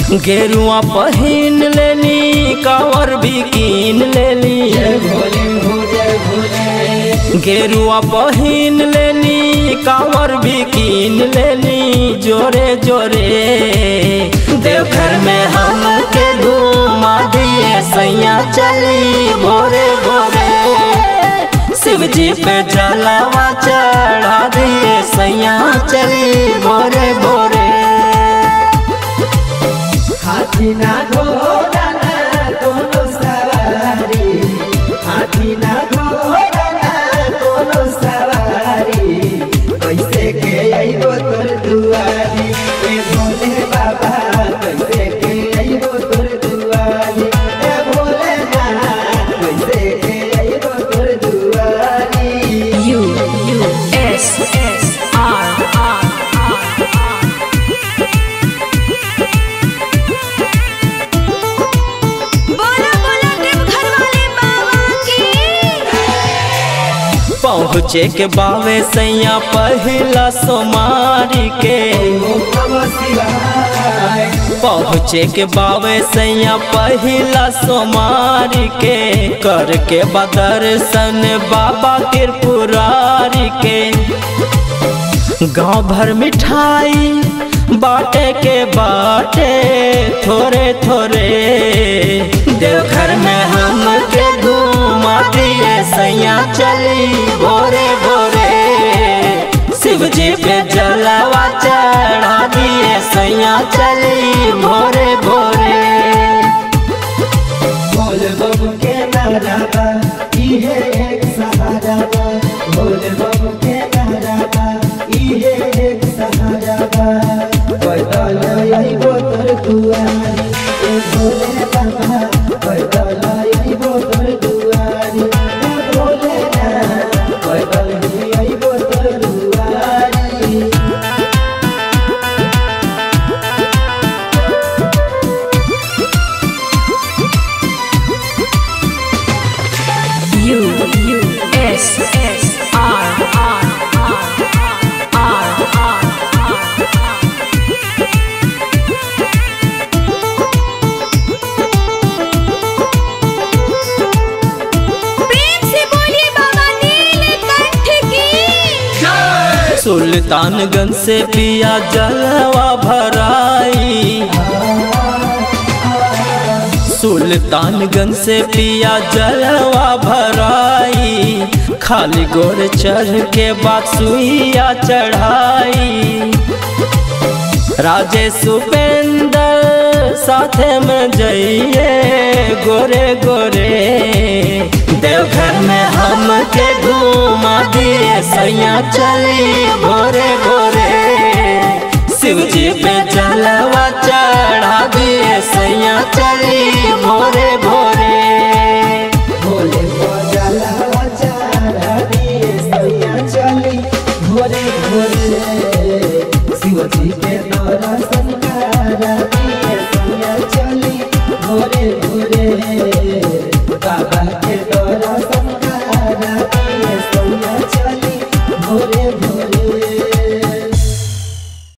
गेरुआ पहिन लेनी कावर भी कीन लेनी भोले हो जय भोले गेरुआ पहिन लेनी कावर भी कीन लेनी जोरे जोरे देवघर में हम के घुमा दिए सैया चली भोरे भोरे शिव जी पे जलावा चढ़ा दिए सैया चली भोरे भोरे हाथी ना घोड़ा ना कोनो सवारी हाथी ना घोड़ा ना कोनो सवारी कैसे के आइबो तोर दुआरी ए भोले बाबा कैसे के आइबो तोर दुआरी ए भोले ना कैसे के आइबो तोर दुआरी U U S S R R बोला बोला देवघर वाले बाबा की पहुँचे के बावे सैया पहिला सोमारी के ओम नमः शिवाय पहुँचे के बावे सैया पहिला सोमारी के कर के बदर्शन बाबा त्रिपुरारी के गांव भर मिठाई बाटे के बाटे थोड़े थोड़े देवघर में हम के घुमा दिए सैया चली भोरे भोरे शिव जी पे जलावा चढ़ा दिए सैया चली भोरे भोरे बोल बम के नारा बा इहे एक सहारा बा बोल बम के नारा बा इहे एक सहारा बा पैदल आइबो तोर दुआरी ए भोले बाबा पैदल आइबो तोर दुआरी ए भोले ना पैदल ही आइबो तोर दुआरी U U S S R R R R प्रेम से बोलिए बाबा नीलकंठ की सुल्तानगंज से पिया जलवा भराई सुल्तानगंज से पिया जलवा भराई खाली गोर चढ़ के बाद सुइया चढ़ाई राजेश उपेंद्र साथे में जइए गोरे गोरे देवघर में हम के घुमा दिए सैया चली भोरे भोरे शिव जी पे जलवा चढ़ा दिए सैया चली भोरे भोरे भोले बजला चारा दिए सैया चली भोरे भोरे शिवजी के दर्शन करा दिए सैया चली भोरे भोरे बाबा